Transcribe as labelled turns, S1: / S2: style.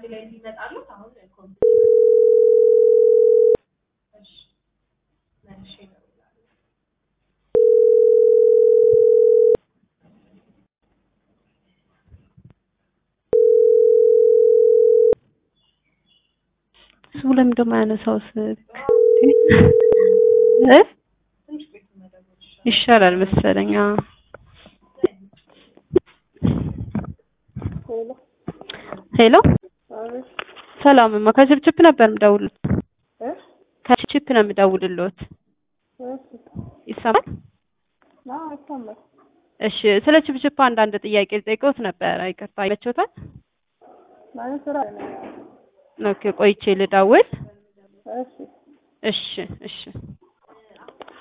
S1: ላይ ሊመጣሉት አሁን ኮምፒ እሺ መልሼ እደውላለሁ።
S2: እሱ ለምን ደግሞ ያነሳው ስልክ እ
S1: ትንሽ ቆይቶ መደወል ይሻላል።
S2: ይሻላል መሰለኝ። አዎ።
S3: ሄሎ
S2: ሄሎ
S3: አቤት
S2: ሰላምማ ከችፕችፕ ነበር የምደውልልዎት።
S3: እ
S2: ከችፕችፕ ነው የምደውልልዎት።
S3: እሺ
S2: ይሰማል?
S3: አዎ ይሰማል።
S2: እሺ ስለ ችፕችፕ አንዳንድ ጥያቄ ልጠይቅዎት ነበር። ይቅርታ ይመችዎታል?
S3: ማለት ስራ ላይ ነኝ።
S2: ኦኬ ቆይቼ ልደውል።
S3: እሺ
S2: እሺ እሺ